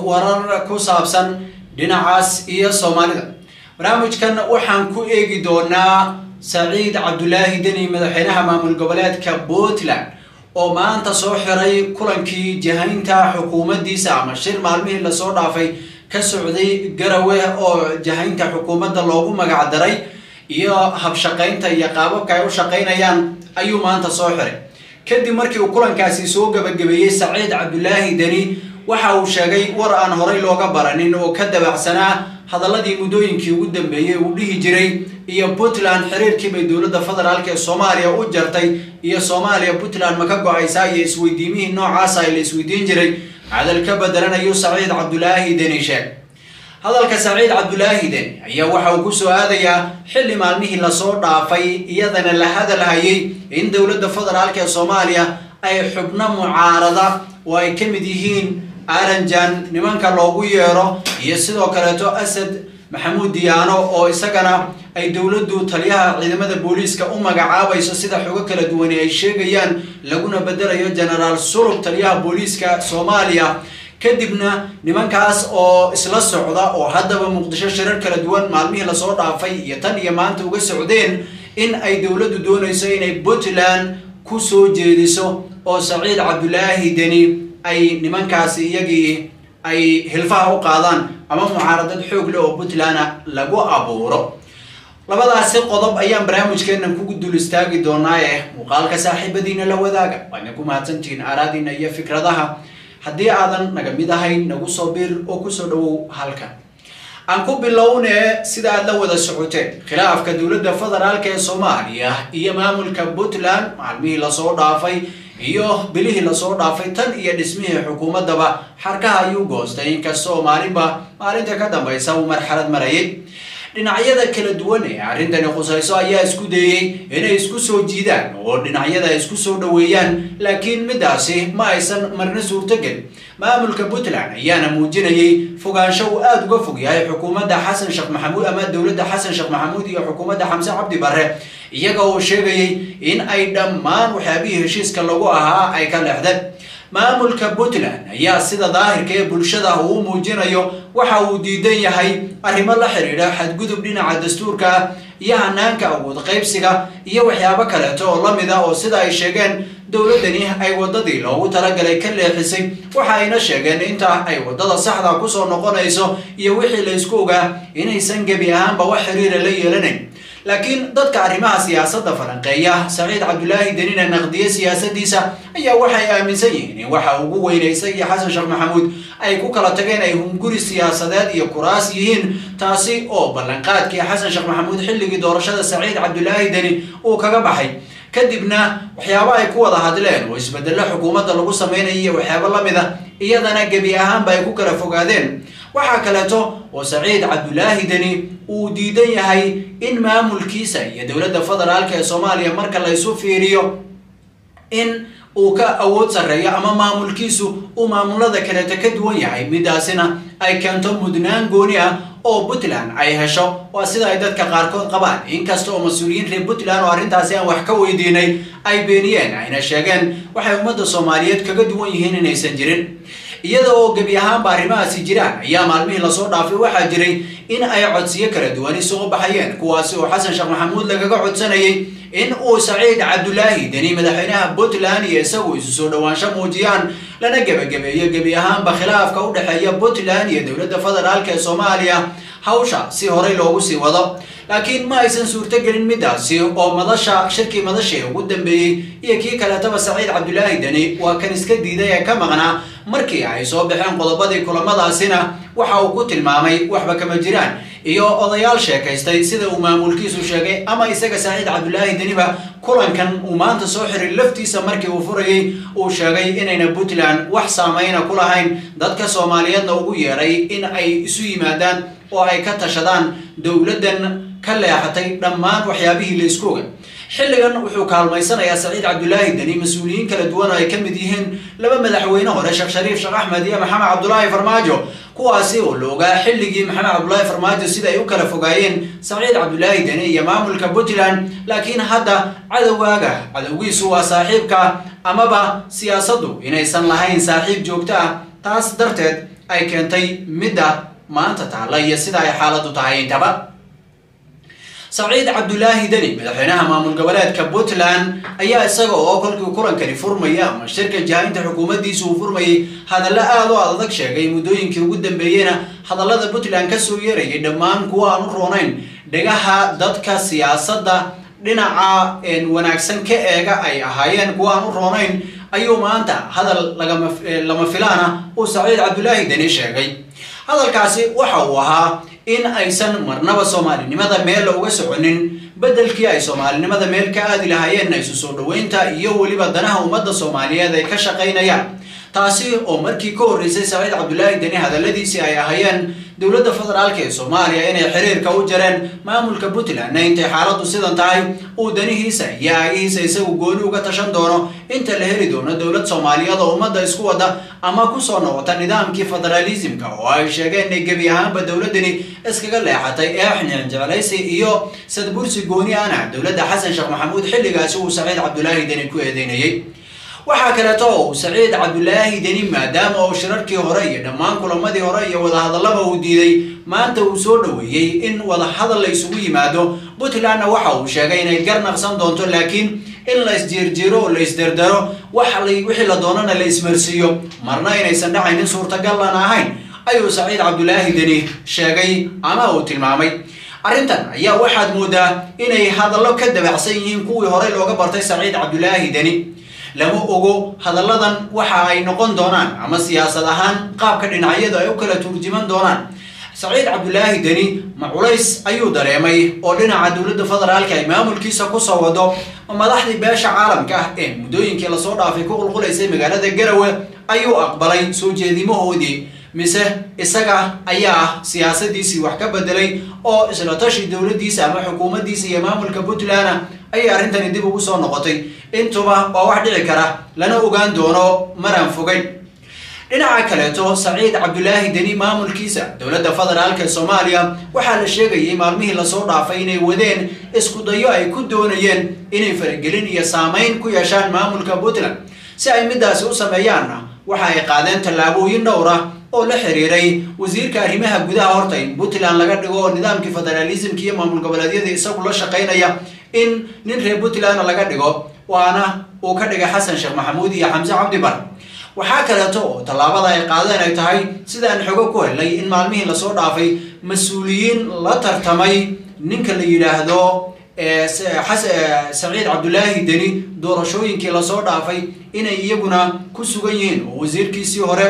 warar ku saabsan dhinacaas iyo soomaalida barnaamijkan waxaan ku eegi doonaa saciid cabdulaahi deni madaxweynaha maamul goboleedka puntland oo maanta soo xiray kulankii jahaynta xukuumaddiisa ama shir maalmihii lasoo dhaafay ka socday garawe oo jahaynta xukuumadda loogu magac daray iyo habshaqaynta iyo qaababka ay u shaqaynayaan ayuu maanta soo xiray kadib markii uu kulankaasi soo gabagabeeyey saciid cabdulaahi deni waxa uu sheegay war aan horay looga baranin oo ka dabacsanaa hadaladii muddooyinkii ugu dambeeyey uu dhihi jiray iyo puntland xiriirkii bay dowladda federaalk ee soomaaliya u jartay iyo soomaaliya puntland ma ka go-aysaa iyo isweydiimihii noocaasa la isweydiin jiray hadal ka bedelanayuu saciid cabdulaahi deni sheeg hadalka saciid cabdulaahi deni ayaa waxa uu kusoo aadayaa xilli maalmihii lasoo dhaafay iyadana la hadalhayay in dowladda federaalk ee soomaaliya ay xubno mucaarada oo ay ka mid yihiin aranjan nimanka loogu yeero iyo sidoo kaleeto asad maxamuud diyaano oo isagana ay dowladdu taliyaha ciidamada booliiska u magacaabayso sida xogo kala duwani ay sheegayaan laguna bedelayo genaraal sulub taliyaha booliiska soomaaliya kadibna nimankaas oo isla socda oo haddaba muqdisho shirar kala duwan maalmihii lasoo dhaafay iyo tan iyo maanta uga socdeen in ay dowladdu doonayso inay puntland ku soo jeediso oo saciid cabdulaahi deni ay nimankaasi iyagii ay hilfaha u qaadaan ama mucaaradad xoog leh oo puntland lagu abuuro labadaasi qodob ayaan barnaamijkeenan kugu dul istaagi doonaa eh muuqaalka saaxiibadiina la wadaaga waadna ku mahadsantihiin aaraadiina iyo fikradaha haddii aadan naga mid ahayn nagu soo bir oo kusoo dhawow halkan aan ku bilownee sida aad la wada socoteen khilaafka dowladda federaalk ee soomaaliya iyo maamulka puntland maalmihii lasoo dhaafay iyo bilihii lasoo dhaafay tan iyo dhismihii xukuumaddaba xarkaha ayuu goostay inkastoo maalinba maalinta ka dambaysa uu marxalad marayay dhinacyada kala duwan ee arrintani khusayso ayaa isku dayey inay isku soo jiidaan oo dhinacyada isku soo dhoweeyaan laakiin midaasi ma aysan marna suurtogelin maamulka puntland ayaana muujinayay fogaansho uu aada uga fog yahay xukuumadda xasan sheekh maxamuud ama dowladda xasan sheekh maxamuud iyo xukuumadda xamse cabdi barre iyaga oo sheegayay in ay dhammaan waxyaabihii heshiiska lagu ahaa ay ka leexdeen maamulka puntland ayaa sida daahirka ee bulshada uu muujinayo waxa uu diidan yahay arrimo la xidhiidha xadgudub dhinaca dastuurka ah iyo hanaanka awood qaybsiga iyo waxyaabo kaleeto oo lamid ah oo sida ay sheegeen dowladdani ay waddadii loogu talagalay ka leexisay waxa ayna sheegeen inta ay waddada saxda kusoo noqonayso iyo wixii la isku ogaa inaysan gebi ahaanba wax xiriira la yeelanayn laakiin dadka arrimaha siyaasadda falanqeeya saciid cabdulaahi denina naqdiye siyaasadiisa ayaa waxay aaminsan yihiin in waxa ugu weynaysa iyo xasan sheekh maxamuud ay ku kala tageen ay hunguri siyaasadeed iyo kuraas yihiin taasi oo ballanqaadkii xasan sheekh maxamuud xilligii doorashada saciid cabdulaahi deni uu kaga baxay kadibna waxyaabo ay ku wada hadleen oo isbedelo xukuumadda lagu sameynaya iyo waxyaabo lamid a iyadana gebi ahaanba ay ku kala fogaadeen waxaa kaleeto oo saciid cabdulaahi deni uu diidan yahay in maamulkiisa iyo dowladda federaalk ee soomaaliya marka la isu fiiriyo in uu ka awood sarreeyo ama maamulkiisu uu maamulada kaleeto ka duwan yahay midaasina ay keento mudnaan gooni ah oo puntland ay hesho waa sida ay dadka qaarkood qabaan inkasta oo mas-uuliyiin reer puntland oo arrintaasi aan wax ka weydiinay ay beeniyeen ayna sheegeen waxay ummadda soomaaliyeed kaga duwan yihiin inaysan jirin iyada oo gebi ahaanba arrimahaasi jiraan ayaa maalmihii lasoo dhaafay waxaa jiray in ay codsiyo kala duwani soo baxayeen kuwaasi oo xasan sheekh maxamuud lagaga codsanayay in uu saciid cabdulaahi deni madaxweynaha puntland iyo isagu isu soo dhowaansho muujiyaan lana gebagabeeyo gebi ahaanba khilaafka u dhexeeya puntland iyo dowladda federaalk ee soomaaliya hawsha si horey loogu sii wado laakiin ma aysan suurtogelin midaasi oo madasha shirkii madashii ugu dambeeyey iyo kii kaleetaba saciid cabdulaahi deni waa kan iska diiday ee ka maqnaa markii ay soo baxeen qodobadii kulamadaasina waxa uu ku tilmaamay waxba kama jiraan iyo odayaal sheekaystay sida uu maamulkiisu sheegay ama isaga saciid cabdulaahi deniba kulankan uu maanta soo xiray laftiisa markii uu furayay uu sheegay inayna puntland wax saameyna ku lahayn dadka soomaaliyeedna ugu yeeray in ay isu yimaadaan oo ay ka tashadaan dowladdan ka leexatay dhammaan waxyaabihii la isku oga xilligan wuxuu kaalmaysanayaa saciid cabdulaahi deni mas-uuliyiin kala duwan oo ay ka mid yihiin laba madaxweyne hore sheekh shariif sheekh axmed iyo maxamed cabdulaahi farmaajo kuwaasi oo la ogaa xilligii maxamed cabdulaahi farmaajo sida ay u kala fogaayeen saciid cabdulaahi deni iyo maamulka puntland laakiin hadda cadowgaaga cadowgiisu waa saaxiibka amaba siyaasaddu inaysan lahayn saaxiib joogto ah taas darteed ay keentay midda maanta taalla iyo sida ay xaaladdu tahay intaba saciid cabdulaahi deni madaxweynaha maamul goboleedka puntland ayaa isaga oo kolkii kulankani furmaya ama shirka jahaynta xukuumaddiisa uu furmayay hadallo aada u adag sheegay muddooyinkii ugu dambeeyeyna hadallada puntland kasoo yeerayay dhammaan kuwa aan u roonayn dhegaha dadka siyaasadda dhinaca wanaagsan ka eega ay ahaayeen kuwa aan u roonayn ayuu maanta hadal lama filaana uu saciid cabdulaahi deni sheegay hadalkaasi waxa uu ahaa in aysan marnaba soomaalinimada meel uga soconin beddelkii ay soomaalinimada meel ka aadi lahaayeenna isu soo dhoweynta iyo weliba danaha ummadda soomaaliyeed ay ka shaqaynayaan taasi oo markii ka horreysay saciid cabdulaahi deni hadalladiisii ay ahaayeen dowladda federaalka ee soomaaliya inay xiriirka u jareen maamulka puntlandna intay xaaladdu sidan tahay uu danihiisa iyo aagihiisa isagu gooni uga tashan doono inta la heli doono dowlad soomaaliyeed oo ummadda isku wada ama kusoo noqota nidaamkii federaalismka oo ay sheegeen inay gebi ahaanba dowladdani iskaga leexatay eexnin jeclaysi iyo sadbursi gooni ana dowladda xasan sheekh maxamuud xilligaasi uu saciid cabdulaahi deni ku eedeynayay waxaa kaleeto uu saciid cabdulaahi deni maadaama uu shirarkii hore iyo dhammaan kulamadii hore iyo wadahadallaba uu diiday maanta uu soo dhoweeyey in wadahadal la isugu yimaado puntlandna waxa uu sheegay inay garnaqsan doonto laakiin in la isjiirjiiro oo la isdardaro wixii la doonana la ismarsiiyo marna inaysan dhacaynin suurtagallan ahayn ayuu saciid cabdulaahi deni sheegay ama uu tilmaamay arrintan ayaa waxaad moodaa inay hadallo ka dabacsan yihiin kuwii horey looga bartay saciid cabdulaahi deni lama ogo hadalladan waxa ay noqon doonaan ama siyaasad ahaan qaabka dhinacyadu ay u kala turjuman doonaan saciid cabdulaahi deni ma culays ayuu dareemay oo dhinaca dowladda federaalka ay maamulkiisa kusoo wado madaxdii beesha caalamka ah ee muddooyinkii lasoo dhaafay ku qulqulaysay magaalada garawe ayuu aqbalay soo jeedimahoodii mise isaga ayaa siyaasadiisii wax ka bedelay oo isla tashi dowladdiisa ama xukuumaddiisa iyo maamulka puntland ayay arrintani dib ugu soo noqotay intuba waa wax dhici kara lana ogaan doono maraan fogeyn dhinaca kaleeto saciid cabdulaahi deni maamulkiisa dowladda federaalka ee soomaaliya waxaa la sheegayay maalmihii lasoo dhaafay inay wadeen isku dayo ay ku doonayeen inay faragelin iyo saamayn ku yeeshaan maamulka puntland si ay midaasi u sameeyaanna waxa ay qaadeen tallaabooyin dhowr ah oo la xiriiray wasiirka arrimaha gudaha horta in puntland laga dhigo oo nidaamkii federaalismka iyo maamul goboleedyada isagu la shaqaynaya in nin reer puntlandna laga dhigo waana uu ka dhigay xasan sheekh maxamuud iyo xamse cabdi bar waxaa kaleeto oo tallaabada ay qaadeen ay tahay sidaan xogo ku helnay in maalmihii lasoo dhaafay mas-uuliyiin la tartamay ninka la yidhaahdo saciid cabdulaahi deni doorashooyinkii lasoo dhaafay inay iyaguna ku sugan yihiin oo wasiirkiisii hore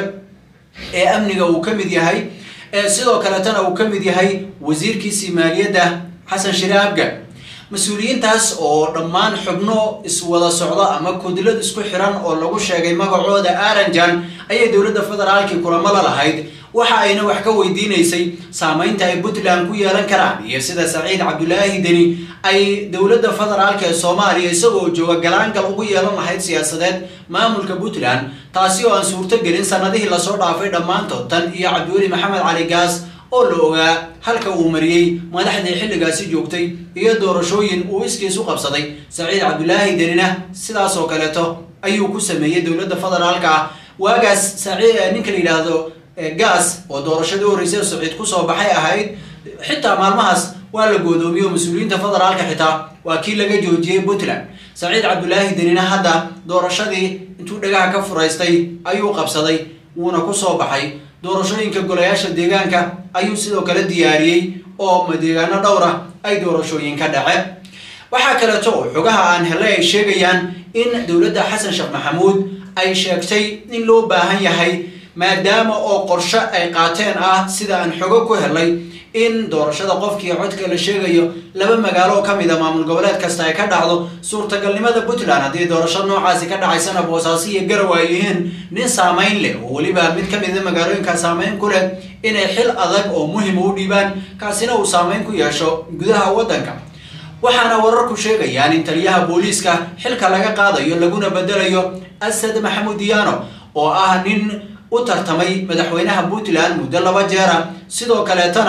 ee amniga uu ka mid yahay sidoo kaletana uu ka mid yahay wasiirkiisii maaliyadda xasan shire abga mas-uuliyiintaas oo dhammaan xubno iswada socdo ama kudlad isku xiran oo lagu sheegay magacooda aranjan ayay dowladda federaalkii kulamo la lahayd waxa ayna wax ka weydiinaysay saamaynta ay puntland ku yeelan karaan iyo sida saciid cabdulaahi deni ay dowladda federaalka ee soomaaliya isagoo jooga galaangal ugu yeelan lahayd siyaasadeed maamulka puntland taasi oo aan suurto gelin sanadihii lasoo dhaafay dhammaantood tan iyo cabdiweli maxamed cali gaas oo la ogaa halka uu mariyey madaxdii xilligaasi joogtay iyo doorashooyin uu iskiis u qabsaday saciid cabdulaahi denina sidaas oo kaleeto ayuu ku sameeyey dowladda federaalka ah waagaas saciid ninka la yidhaahdo gaas oo doorashadii horreysay saciid kusoo baxay ahayd xitaa maalmahaas waa la goodoomiye oo mas-uuliyiinta federaalka xitaa waa kii laga joojiyey puntland saciid cabdulaahi denina hadda doorashadii intuu dhagaha ka furaystay ayuu qabsaday wuuna kusoo baxay doorashooyinka golayaasha deegaanka ayuu sidoo kale diyaariyey oo deegaano dhowra ay doorashooyin ka dhace waxaa kaleeto oo xogaha aan helay ay sheegayaan in dowladda xasan sheekh maxamuud ay sheegtay in loo baahan yahay maadaama oo qorshe ay qaateen ah sida aan xogo ku helay in doorashada qofkii codka la sheegayo laba magaalo oo kamid a maamul goboleed kasta ay ka dhacdo suurtagalnimada puntland haddii doorasho noocaasi ka dhacaysana boosaaso iyo garow ay yihiin nin saamayn leh oo weliba mid ka mida magaalooyinkaa saamayn ku leh inay xil adag oo muhima u dhiibaan kaasina uu saamayn ku yeesho gudaha waddanka waxaana wararku sheegayaan in taliyaha booliiska xilka laga qaadayo laguna bedelayo asad maxamuud diyaano oo ah nin u tartamay madaxweynaha puntland muddo laba jeera sidoo kaleetana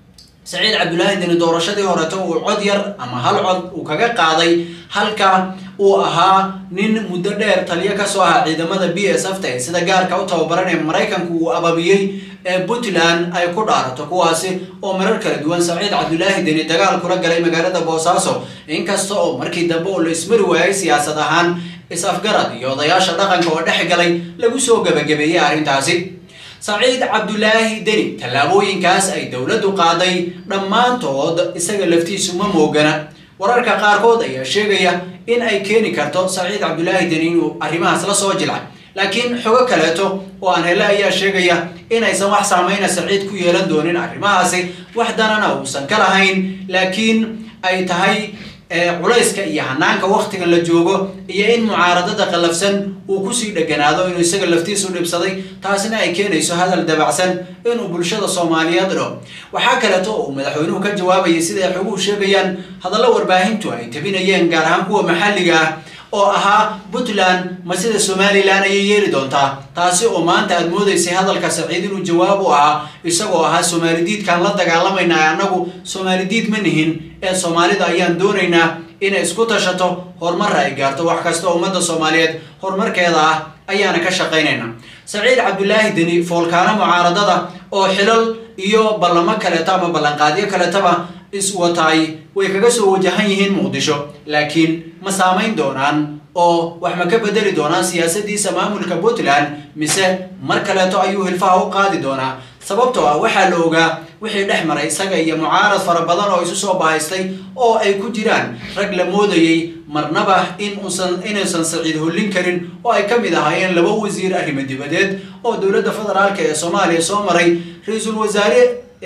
saciid cabdulaahi deni doorashadii horeto uu cod yar ama hal cod uu kaga qaaday halka uu ahaa nin muddo dheer taliyo kasoo ahaa ciidamada b s f ta ee sida gaarka u tababaran ee maraykanku uu ababiyey ee puntland ay ku dhaarato kuwaasi oo marar kala duwan saciid cabdulaahi deni dagaal kula galay magaalada boosaaso inkasta oo markii dambe oo la ismari waayay siyaasad ahaan is-afgarad iyo odayaasha dhaqanka oo dhex galay lagu soo gebagabeeyey arrintaasi saciid cabdulaahi deni tallaabooyinkaas ay dowladdu qaaday dhammaantood isaga laftiisu ma moogana wararka qaarkood ayaa sheegaya in ay keeni karto saciid cabdulaahi deni inuu arrimahaas la soo jilcay laakiin xogo kaleeto oo aan hele ayaa sheegaya inaysan wax saameyna saciid ku yeelan doonin arrimahaasi wax danana uusan ka lahayn laakiin ay tahay culayska iyo hanaanka waktigan la joogo iyo in mucaaradada qallafsan uu kusii dheganaado inuu isaga laftiisu dhibsaday taasina ay keenayso hadal dabacsan inuu bulshada soomaaliyeed dho waxaa kaleeto uu madaxweynuhu ka jawaabayay siday xoguhu sheegayaan hadallo warbaahintu ay tabinayeen gaar ahaan kuwa maxalliga ah oo ahaa puntland ma sida somalilan ayay yeeli doontaa taasi oo maanta aad moodaysay hadalka saciid inuu jawaab u ahaa isagoo ahaa soomaalidiidkaan la dagaalamayna annagu soomaalidiid ma nihin ee soomaalida ayaan doonaynaa inay isku tashato horumarra ay gaarto wax kasta ummadda soomaaliyeed horumarkeeda ah ayaana ka shaqaynayna saciid cabdulaahi deni foolkaano mucaaradada oo xilal iyo ballamo kaleeto ama ballanqaadyo kaleetaba iswataay way kaga soo wajahan yihiin muqdisho laakiin ma saamayn doonaan oo wax ma ka bedeli doonaan siyaasadiisa maamulka puntland mise mar kaleeto ayuu hilfaha u qaadi doonaa sababtoo ah waxaa la ogaa wixii dhex maray isaga iyo mucaarad fara badan oo isu soo bahaystay oo ay ku jiraan rag la moodayey marnaba in uusan inuusan saciid hollin karin oo ay ka mid ahaayeen laba wasiir arrimo dibadeed oo dowladda federaalka ee soomaaliya soo maray ra-iisul wasaare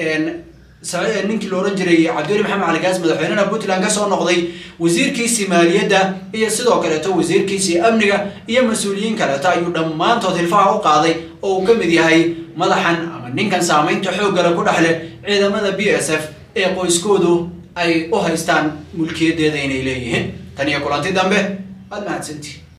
ninkii la ohan jiray cabdiweli maxamed caligaas madaxweynena puntland kasoo noqday wasiirkiisii maaliyadda iyo sidoo kaleeto wasiirkiisii amniga iyo mas-uuliyiin kaleeto ayuu dhammaantood hilfaha u qaaday oo uu ka mid yahay madaxan ama ninkan saamaynta xooggale ku dhexleh ciidamada b s f ee qoyskoodu ay u haystaan mulkiyadeeda inay leeyihiin tan iyo kulanti dambe waad mahadsantii